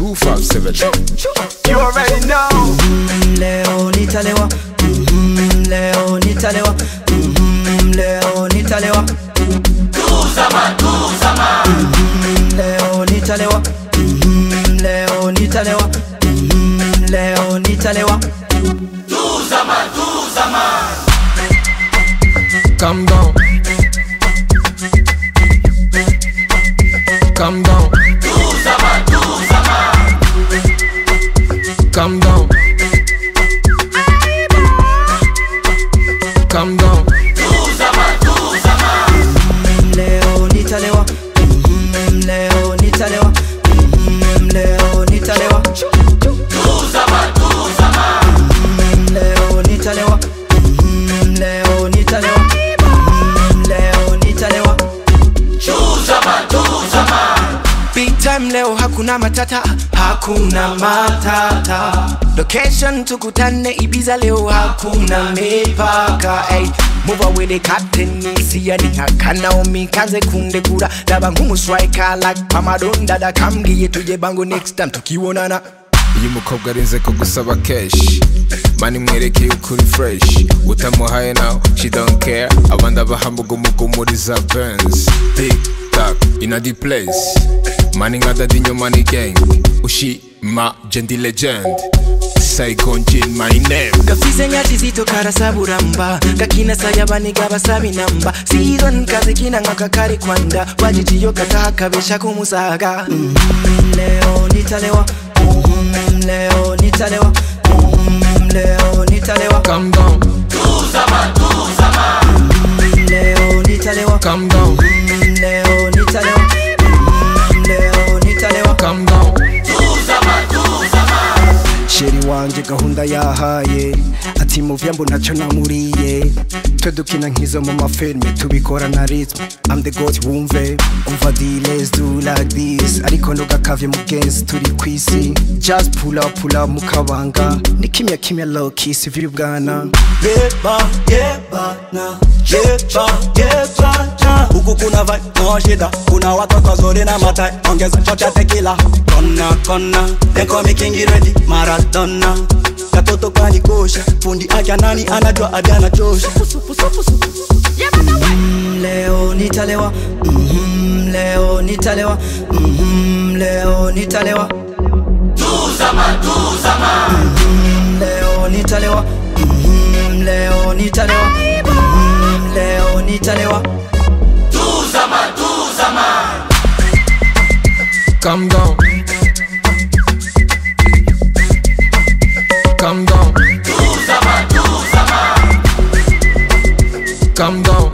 257 You already know. Mm, leo nitalewa Mm, leo nitalewa Mm, leo nitalewa Mm, leo nitalewa Mm, leo nitalewa Mm, leo nitalewa Calm down. Calm down. Calm down. Calm down. Mm, leo nitalewa Mm, leo nitalewa Mm, leo nitalewa Mm, leo nitalewa Mm, leo nitalewa Mm, leo nitalewa Big time leo hakuna matata, hakuna matata. Location tukutane Ibiza leo hakuna mipaka. Hey, move away the captain isiya ningakana umikaze kundekura daba nk'umu striker like Pamadon dada kambwiye tuje bango next time tukibonana. iyo umukobwa arinze ko gusaba keshi mani mwerekeye ukuri fresh utamuhaye nawe she don't care abandi abahambuga umugumuriza benz big tak in a deep place mani nka dadi nyuma ni gang ushima jendi legend saigon jin my name gafise nyati zito karasaburamba gakina sayabaniga basabi namba siron kazikina nk'akakari kwanda wajijiyo kataha kabesha kumusaga Mm, leo nitalewa Mm, leo nitalewa Mm, leo nitalewa calm down Mm, leo nitalewa calm down Mm, leo nitalewa Mm, leo nitalewa calm down sheri wanje gahunda yahaye ati muvya mbo ntacyo namuriye twe dukina nk'izo mu mafilme tubikora na ritme I'm the goat wumve umva di let's do like this ariko ntugakavye mugenzi turi kwisi just pull up pull up mukabanga ni kimya kimya low kiss viri bwana Yeba, yeba, na Yeba, yeba, na Huku kuna vibe, no shida Kuna watoto wazuri na matai Ongeza shot ya tequila Kona, kona They call me King ready Maradona Katoto kanikosha Fundi akia nani anajua adi anachosha Mm, leo nitalewa Mm, leo nitalewa Mm, leo nitalewa Mm, leo nitalewa Mm, leo nitalewa Mm, leo nitalewa calm down calm down calm down